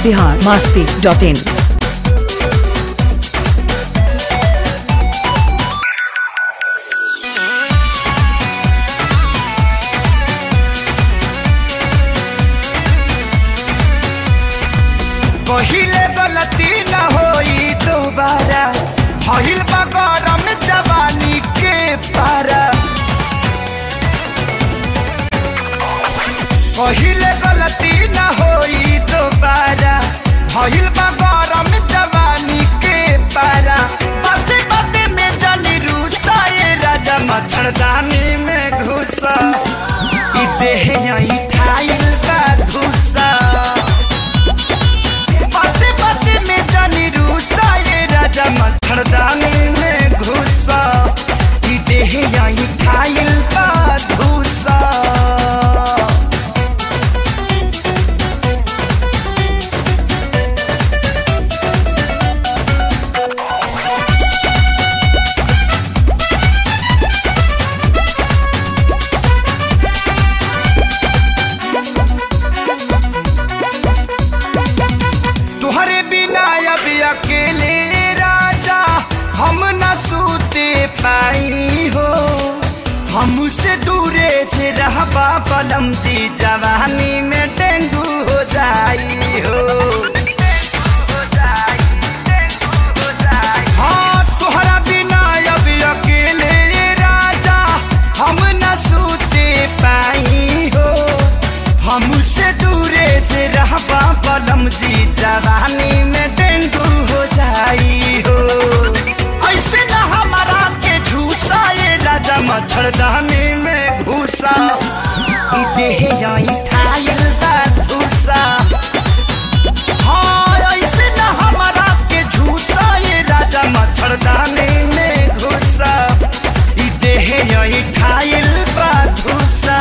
Bihar Masti dot इन पहिले गलती न होई दोबारा भइल बा गरम जवानी के पारा पहिले गलती न होई दोबारा भइल बा गरम जवानी के पारा बाते बाते में जानी रूसा ये राजा मच्छरदानी में घुसा ई देह यही ठाइल बा धुसा बाते बाते में जानी रूसा ये राजा मच्छरदानी में घुसा ई देह यही खाइल का धूसा तुहरे बिना अब अकेले राजा हम न सूते पाई हो हमसे दूरे से रहबा पलम जी जवानी में डेंगू हो जाई हो हाँ तुहरा बिना अब अकेले राजा हम न सूते पाई हो हमसे दूरे से रहबा पलम जी जवानी में डेंगू हो जाई हो ऐसे न हमारा के झूसा ये राजा मच्छरदानी में घुसा ई देह जाई ठाइल बा धूसा हाँ ऐसे न हमारा के झूसा ये राजा मच्छरदानी में घुसा ई देह यही ठाइल बा धूसा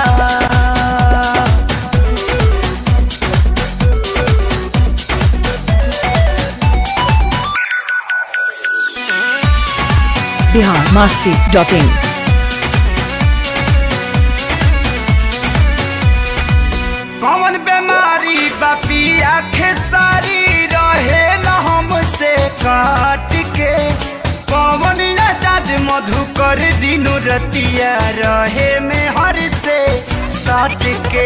बिहार मास्ती डॉट इन कौन बीमारी बापी आखे सारी रहे हमसे काट के कौन आजाद मधुकर दिनो रतिया रहे में हर से सट के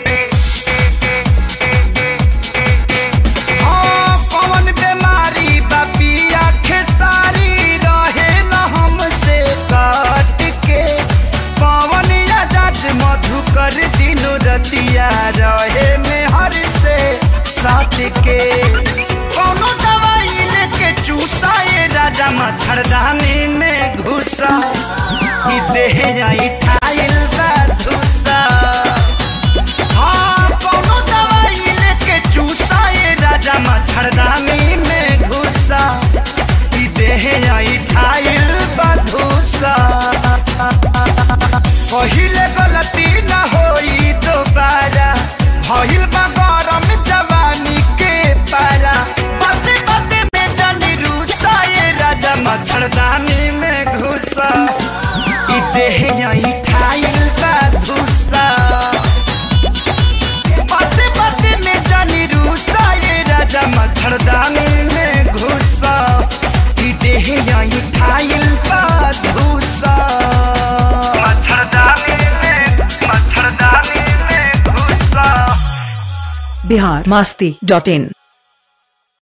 हाँ, कौन बीमारी बापी आखे सारी रहे हमसे काट के पवन आजाद मधुकर दिनो रतिया रहे में हर से साथ के कोनो दवाई लेके चूसा ये राजा मच्छरदानी में घुसा ई देह जाई ठाइल बा धुसा हाँ कोनो दवाई लेके चूसा ये राजा मच्छरदानी में घुसा ई देह आई ठाइल बधुसा पहिले गलती न होई दोबारा भइल बा गरम जवानी के पारा बाते बाते में जानी रूसा ये राजा मच्छरदानी में घुसा ई देह आई ठाइल बधुसा बाते बाते में जानी रूसा ये राजा मच्छरदानी में घुसा ई देह यही ठाइल का धूसा मच्छरदानी में मच्छरदानी में घुसा बिहार मास्ती डॉट इन